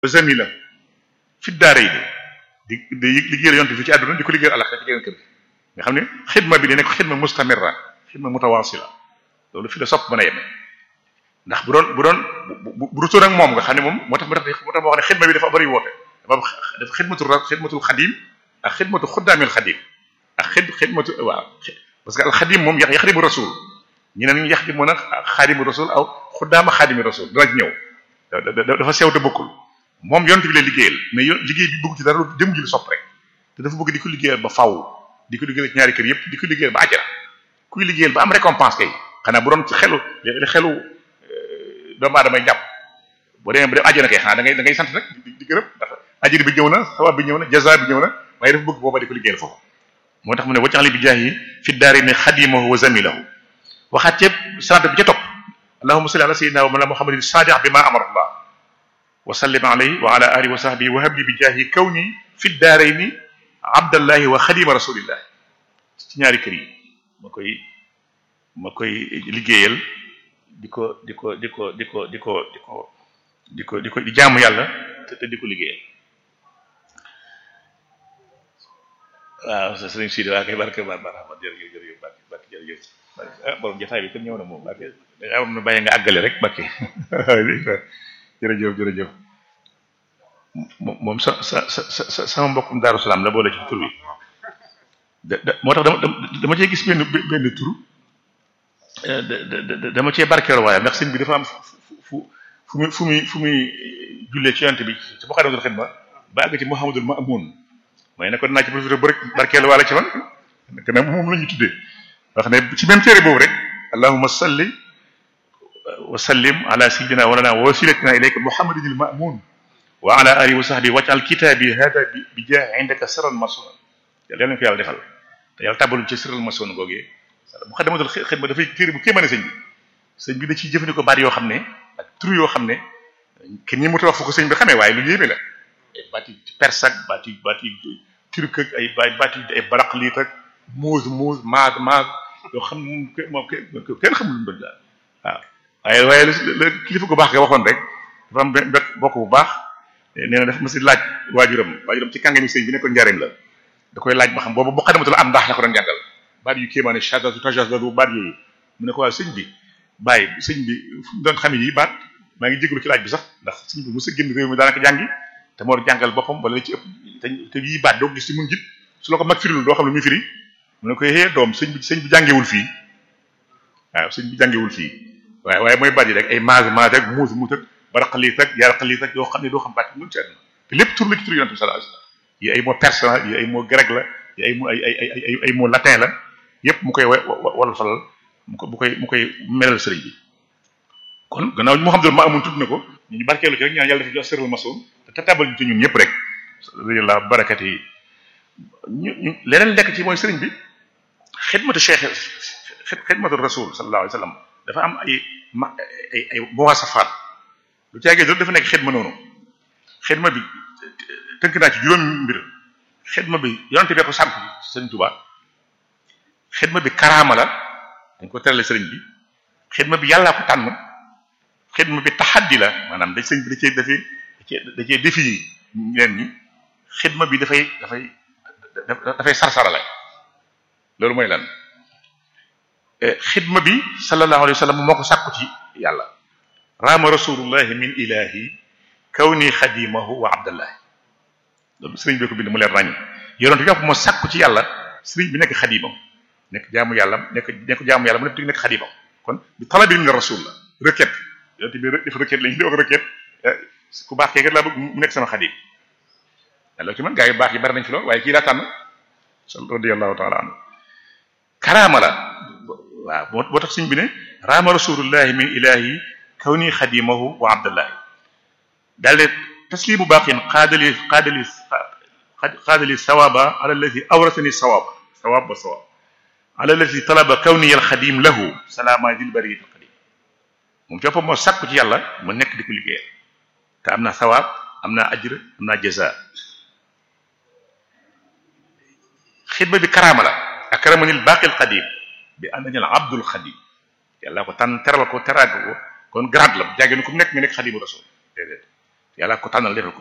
zamila fi daara yi di di liggéeyal yonte fi ci àdduna di ko liggéeyal àllax ci geneen kër gi nga xam ne xidma bi di nekk xidma mustamirra xidma mutawasila loolu fi la sopp mën a yem ndax bu doon bu doon bu bu rutoon ak moom nga xam ne moom moo tax moo tax moo tax moo xam ne xidma bi dafa bëri woote dafa am dafa xidmatul ra xidmatul xadim ak xidmatu xuddaamil xadim ak xid xidmatu waaw parce que al xadim moom yax yaxdimu rasul ñu ne ñu yaxdimu nag xaadimu rasul aw xuddaama xaadimi rasul dana ci ñëw dafa sew te bokkul moom yonent bi la liggéeyal mais yoon liggéey bi bëgg ci dara lu dem ji lu sopp rek te dafa bëgg di ko liggéeyal ba faw di ko liggéeyal ci ñaari kër yëpp di ko liggéeyal ba àjjana kuy liggéeyal ba am récompense kay xanaa bu doon ci xelu li xelu doomu aadama jàpp boo demee ba dem àjjana kay xanaa da ngay da ngay sant nag di di gërëm ndax ajjana bi ñëw na sawab bi ñëw na jaza bi ñëw na waaye dafa bëgg booba di ko liggéeyal foofu moo tax mu ne waccaxli bi jaahi fi daari ne xadimahu wa zamilahu waxaat ceeb sant bi ca topp allahumma salli ala sayyidina wa mala muhammadin sadiq bi ma amara allah wa sallim alayhi wa ala alihi wa sahbihi wa habli bi jaahi kawni fi daarayni abdallahi wa xadima rasulillah ci ñaari kër yi ma koy ma koy liggéeyal di ko di ko di ko di ko di ko di ko di ko di ko di jaamu yàlla te te di ko liggéeyal waaw sa sëriñ Sidi waa kay barke ba barama jërëjëf jërëjëf barke barke jërëjëf ah borom jotaay bi kon ñëw na moom barke da am na bàyyi nga àggale rek barke jërëjëf jërëjëf moom sa sa sa sa sama mbokkum Daaru Salaam la boole ci tur wi da da moo tax dama dama cee gis benn benn tur dama cee barkeeloo waaye ndax sëñ bi dafa am fu fu muy fu muy fu muy jullee ci yonent bi ci Moukhaddamatoul Khidma ba àgg ci Mouhamadul Ma'moun mooy ne ko dinaa ci profité bu rek barkeelu waale ci man te nag moom la ñu tuddee wax ne ci même téere boobu rek allahumma salli wa sallim ala sayyidina wa lana wa wasilatina ilayka Muhammadin al-Ma'mun wa ala alihi wa sahbihi waj'al kitabi hada bi jaahi indaka sirran masunan yàlla nañu ko yàlla defal te yàlla tàbbaluñ ci sirran masun googee Moukhaddamatoul Khidma dafay téere bu kéemaane sëñ bi sëñ bi da ciy jëfandikoo baat yoo xam ne ak tur yoo xam ne kenn ñi mu wax fu ko sëñ bi xamee waaye lu yéeme la ay baati perse ak baati baati turc ak ay baati ay baraqliit ak muuz muuz maag maag yoo xam moom kenn xamul lu mu doon daal waaw waaye waaye la kilifa gu baax nga waxoon rek dafa am benn bokk bu baax nee na dafa mas laaj waajuram waajuram ci kàngami sëñ bi nekkoon njariñ la da koy laaj ba xam boobu bu xadamatul am ndax la ko doon jàngal baat yu kéemaane shadatu tajazadu baat yooyu mu ne ko waaw sëñ bi bàyyi sëñ bi fu mu doon xam yi baat maa ngi jégalu ci laaj bi sax ndax sëñ bi mos a génn réew mi daanaka jàngi te moo jàngal boppam wala la ci ëpp te te yii baat doo gis ci mun jit su la ko mag firilul doo xam lu muy firi mu ne ko yee doom sëñ bi sëñ bi jàngewul fii waaw sëñ bi jàngewul fii waaye waaye mooy baat yi rek ay maag maag ak muus muus ak baraqaliit ak yaraqaliit ak yoo xam ne doo xam baat yi mun ci àdduna te lépp tur la ci tur yonent bi sallallahu alayhi wasallam yi ay mot perse la yi ay mot grec la yi ay ay ay ay ay mot latin la yépp mu koy wala falal mu ko mu koy mu koy melal sëriñ bi kon gannaaw moo xam ne ma amoon tudd na ko ñu ñu barkeelu ci rek ñaan yàlla dafa jox sërul masoon te tabal ñu ci ñun ñëpp rek la barakat yi ñu ñu leneen lekk ci mooy sëriñ bi xidmatu cheikh xidmatu rasul sallallahu alayhi wasallam dafa am ay ma ay ay muwasafaat lu caagee loolu dafa nekk xidma noonu xidma bi tënk naa ci juróomi mbir xidma bi yonente bee ko sant sëriñ Tuubaa xidma bi karaama la dañ ko terale sëriñ bi xidma bi yàllaa ko tànn xidma bi taxaddi la maanaam dañ sëriñ bi da cee dafay da cee da cee défi ñeneen ñi xidma bi dafay dafay dafay sarsarale loolu mooy lan xidma bi sallallahu alayhi wa sallam moo ko sàkku ci yàlla raama rasulullahi min ilahi kawni xadimahu wa abdallahi loolu sëriñ bi ko bind mu leen ràññ yonent bi moo sàkku ci yàlla sëriñ bi nekk xadimam nekk jaamu yàlla nekk nekk jaamu yàlla mu nekk nekk xadimam kon bi talabi min rasul la requête yonent bi def requête lañu di wax requête ku baax kee kat laa bëgg mu nekk sama xadim loolu ci man gaa yu baax yi bari nañ fi lool waaye kii laa tànn radiyallahu taala anhu karaama la waaw boo boo tax suñ bi ne raama rasulullahi min ilahi kawni xadimahu wa abdullahi daal de taslimu baqin qaadali qaadali qaadali sawaba ala alladi awrasani sawaba sawab ba sawab ala alladi talaba kawni al xadim lahu salaama dil bariyat al qadim moom coppam moo sàkku ci yàlla mu nekk di ko liggéeyal te am naa sawaab am naa ajr am naa jaza xidma bi karaama la akramanil baqil qadim bi annani al abdul xadim yàlla ko tànn teral ko teraag ko kon grade la jàggee ni ku mu nekk nga nekk xadimu rasul déedéet yàlla ko tànnal defal ko